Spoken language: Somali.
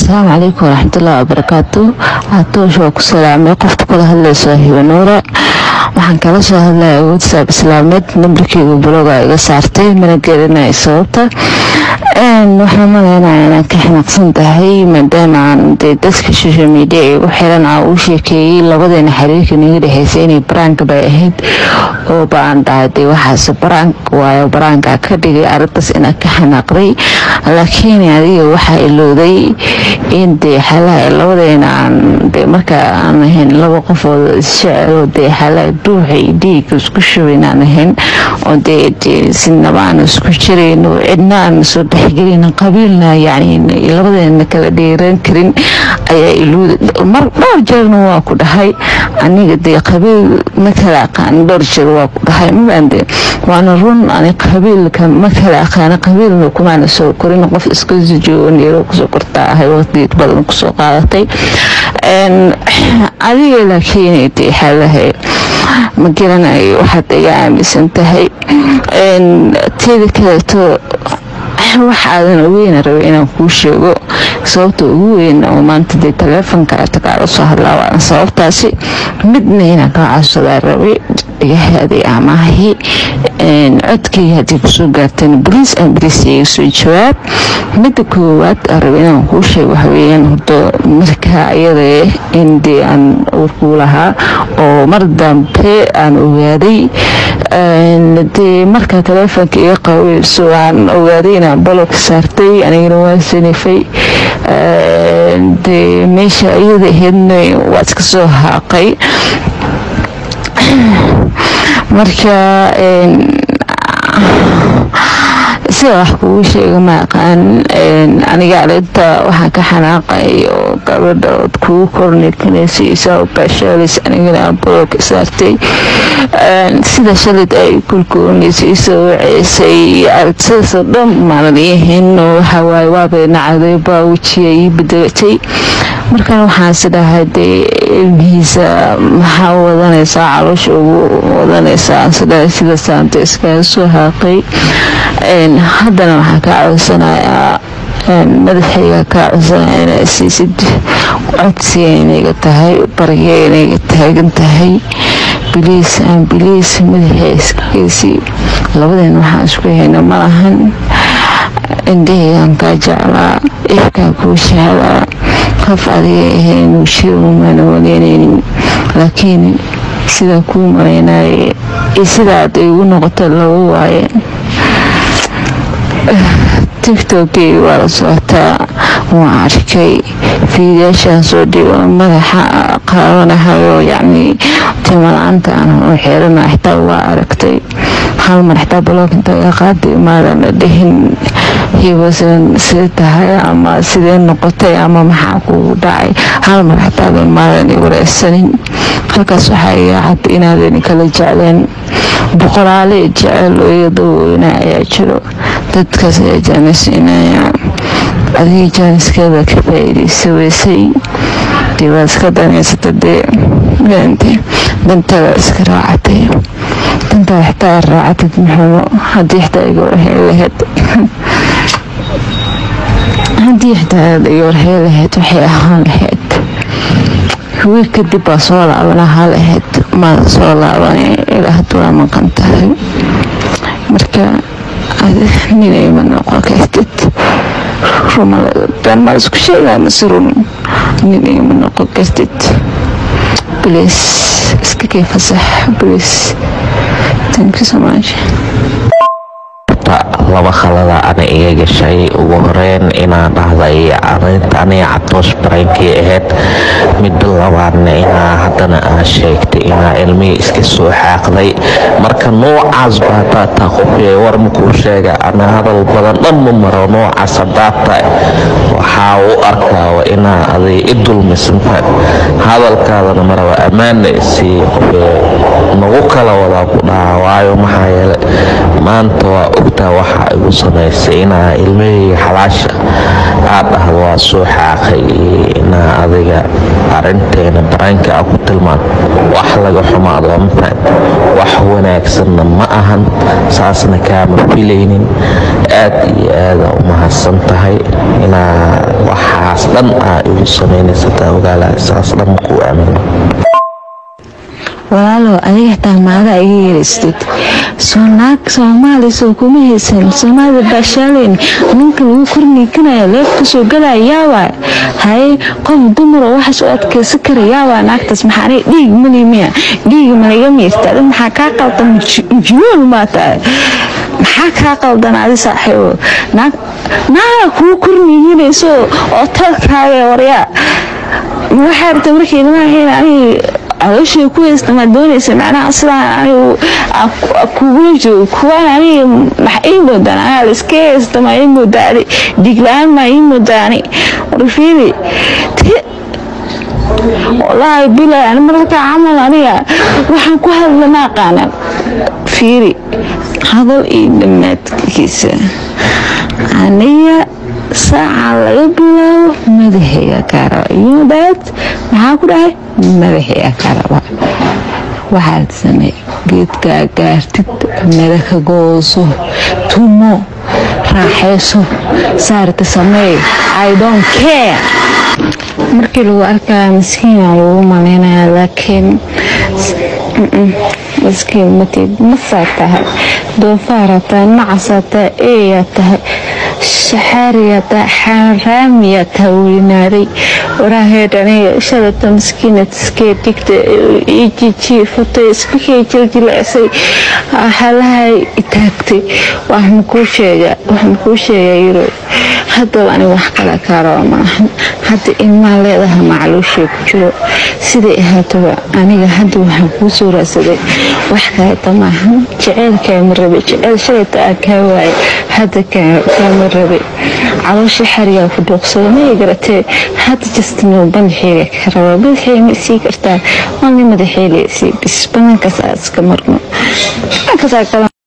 asalaamu calaykum waraxmatullahi wabarakaatu atoosh waa ku salaamay qofta kula hadlayso hibanuura waxaan kala soo hadlaya whatsapp islaameed nambarkeyga buloga iga saartay mana gelinaya sababta waxaan maleynaya inaan ka xanaaqsan tahay maadaama aan dee dadka social media igu xiran aa uu sheekeeyey labadeena xiriirka naga dhexeysay inay baraanka bay ahayd oo baan dhahay dee waxaase baraank waayo baraanka ka dhigay arrintaas inaan ka xanaaqday laakiin adiga waxaa ilowday in dee xalaha labadeena aan dee marka aan ahayn laba qofood isjecelo dee xalaha duuxa iyo dhiiga isku shubayn aan ahayn oo dee dee sinaba aan isku jirayno cidna aan soo dhexgelin qabiilna yacni labadeena kala dheeran karin ayaa ilowday mar dhowr jeerna waa ku dhahay aniga dee qabiil ma kala aqaan dhowr jeer waa ku dhahay mabaande waana run ani qabiilka ma kala aqaana qabiilna kumaana soo korin qof iska joogo neero kusoo kortaa ahay waqti badan kusoo qaadatay adiga laakiin dee xalahay ma garanayo waxaad iga aaminsan tahay teeda kaleeto waxaadan ogeyna raba inaan kuu sheego sababta ugu weyn oo maanta dee taleefonka kaala soo hadlaa waana sababtaasi midna inaan kaa codsadaa rabay dhagahaaday amaahi codkayga haddii kusoo gaartana boliis aan bariis iga soo jawaab midda koowaad aan raba inaan kuu sheego waxaweyaan hordo markaa iyada in dee aan urkuu lahaa oo mar dambe aan ogaaday dee markaa taleefonka iga qaweyso aan ogaaday inaan balog saartay anigana waan sanifay dee meesha iyada aheydna waa iska soo haaqay marka sida wax kugu sheega ma aqaan aniga arinta waxaan ka xanaaqay oo gabadha ood kugu kornikanaysa baashaalis anigana bolooka saartay sida shalid ay kulkoonaysa isoo waceysay aragtidaasoo dhan maanan iyahayn oo waxawaaye waabay nacday baa wejiga ii bedelatay markan waxaansi dhahay dee ilmihiisa maxaa wadanaysaa caloosha ugu wadanaysaa sidha sida saanta iskaga soo haaqay haddana waxaan kaa codsanayaa madaxayga kaa codsanaya inaa siisid codsiga inayga tahay bariga inayga taagan tahay biliis aan biliis madaxa iskageysi labadeen waxaan isku hayno malahan indhahaygaan kaa jeclaa ifkaan kuu jeclaa qof adiga ahayn shirumana waleynaynin laakiin sidaa kuu malaynaye iyo sidaad igu noqota laba waaye tiktokeyga waa la socotaa waan arkay fiidayaashaan soo dhigo madaxa qaabanahayo yacni timala-aanta aan u xeerana xitaa waa aragtay hal mar xitaa baloog inta iga qaaday maadana dhihin hibasan sida tahay ama sidee noqotay ama maxaa kugu dhacay hal mar xitaadan maadan i wareysanin halkaas waxaa iga cad inaadan kala jecleen boqolaale jecel oo iga daweyna ayaa jiro dadkaas ayaa jaanisiinaya adiga jaaniskeeda ka faa-iideysa weysay dee waad iska danaysata dee dantada iska raacatay dantaa xitaa raacatid maxumo haddii xitaa iga warhey lahayd haddii xitaa aad iga warhey lahayd waxay ahaan lahayd wiil kadib baa soo laaban ahaa lahayd maada soo laaban ilaa hadda waa maqan tahay marka ninay ma noqon kartid rumadan maa isku sheegaa mase run ninay ma noqon kartid bliis iska kay fasax bliis thank you so much laba khalada ana iga gashay ugu horeyn inaa dhahday arinta aniga catoosh baraynkii ahayd midda labaadna inaa haddana aa sheegtay inaa ilmihii iska soo xaaqday marka noocaas baa daataa qofyay war makuu sheega ana hadal badan dhan ma maro noocaas hadaata waxaa u arkaaba inaa aday i dulmisantahay hadalkaadana maraba ammaana isii qofyay nagu kala wadaa ku dhaha waayo maxaa yeele maanta waa ogtaa waxaa igu samaysay inaa ilmahayga xalaasha aad dhahdo waa soo xaaqay inaa adiga arinteena baraanka a ku tilmaan wax laga xumaado mafahad wax wanaagsanna ma ahan saasna kaama filaynin aad iyo aada u mahadsan tahay inaa waxaas dhan aa igu samaynaysataa ogaala saas dhan makuu aamino walaalow adiga xitaa maadaa iga yeeraystid soo naag soomaali soo kuma haysan soomaalida baashaaleyn ninka lagu korniikanaya leefka soo galaya yaawaa haye qof dumaro waxaas u adkaysan kara yaawaa naagtaas maxaa aniga dhiig mali miya dhiiga malaga miirta adin maxaa kaa qaldan majnuun maa tahay maxaa kaa qaldan adi saaxiibo naag naaga kuu korniiganayso oo talkaaga waryaa waxaa rabta markii ilmahayn aniga calooshay ku haysta maa doonaysa macnaha sidaan anigu kugula joogo kuwaan aniga max ii moodaan aniga laiska haysta maa ii moodaa adi dhiigla-aan maa ii moodaa ani warfiili wallaahi bilaa ani mararka camal aniga waxaan ku hadla ma aqaana fiiri hadal iyo dhammaadkiisa aniga saaca laga bilaabo madaxayga kaa raba yodhaad maxaa ku dhahay madaxayga kaa raba waxaad samey geedkaa gaartid mada ka gooso tumo raaxayso saarta sameey i don't care markii lagu arkaa maskiina lagu malaynaya laakiin maskiin matid masaa tahay doofaara tahay nacasaa tahay eeyaa tahay shaxaariyaa tahay xaaraamiyaa tahay weynaaday waraahedhaniga shalata maskiinad iskee dhigta ijijiifatay iskakee jiljilecsay halahay itaagtay wax makuu sheega wax makuu sheegaa yiro haddaba aniga wax kale kaa raba maahan hadda ilmaa leedaha macluushee ku jiro siday ahaataba aniga hadda waxaan kuu soo raadsaday wax kaleeta maahan jeceyl kaama rabe jeceyl shalayta aa kaa waaye hadda kaama rabe caloosha xarigaa ku dhuuqsada ma ii garatee hadda jastino badaxeega ka raba badaxeega ma isii kartaa maalin madaxeele isii bis banaankaas aa iska marno